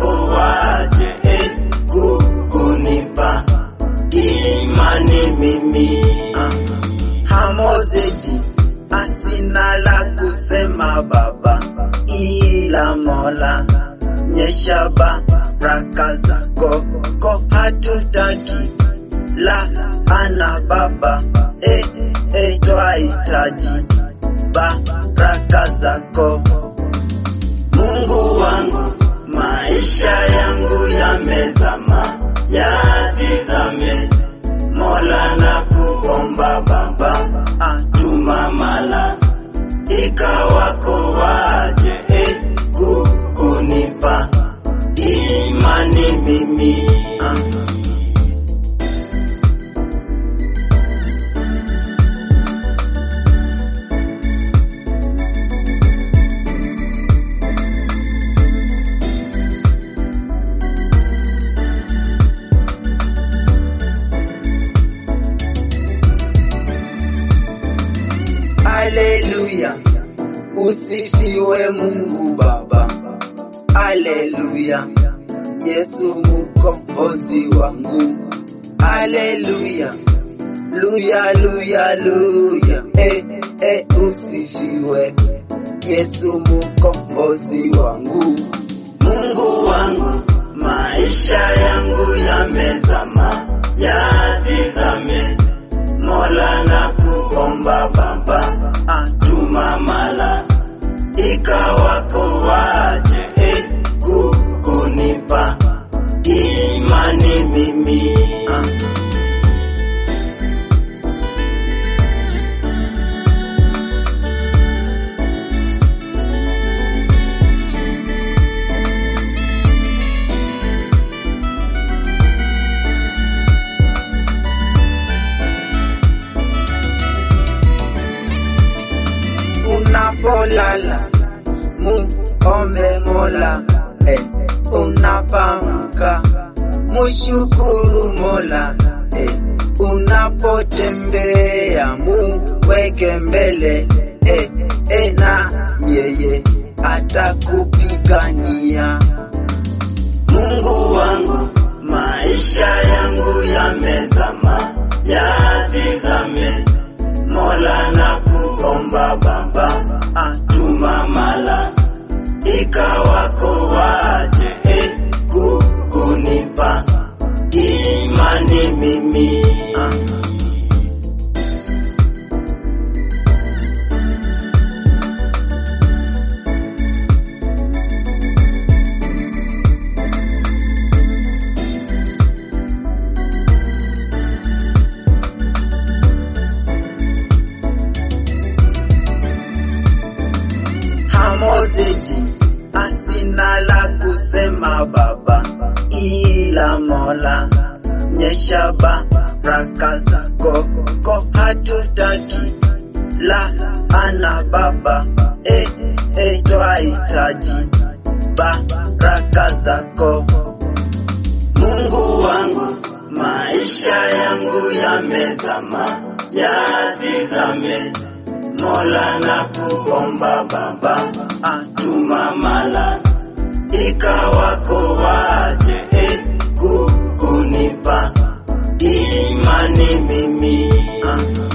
wako waje eh, ku- kunipa imani mimi ah. Hamozedi asina la kusema Baba, ila Mola nyesha baraka zako ko hatutaki la ana Baba eh, eh, twahitaji baraka zako Mungu wangu, maisha yangu yamezama, yazizame. Mola na kuomba Baba, atuma mala ikawako waje eh, ku- kunipa imani mimi ah. Haleluya, usifiwe Mungu Baba. Haleluya, Yesu mkombozi wangu. Haleluya, luya luya luya, eh, eh, usifiwe Yesu mkombozi wangu. Mungu wangu, maisha yangu yamezama, yazizame. Mola na kuomba Baba, atuma mala ikawako waje eh, ku- kunipa imani mimi ah. Unapolala muombe Mola eh, unapamka mushukuru Mola eh, unapotembea muweke mbele eh, eh, na yeye atakupigania. Mungu wangu, maisha yangu yamezama, yazizame. Mola na kuomba Baba, atuma mala ikawako waje eh, ku- kunipa imani mimi ah. Hamozedi asina la kusema Baba, ila Mola nyesha baraka zako ko hatutaki la ana Baba eh, eh, twahitaji baraka zako Mungu wangu, maisha yangu yamezama, yazizame. Mola na kuomba Baba, atuma mala ikawako waje eh, ku- kunipa imani mimi ah.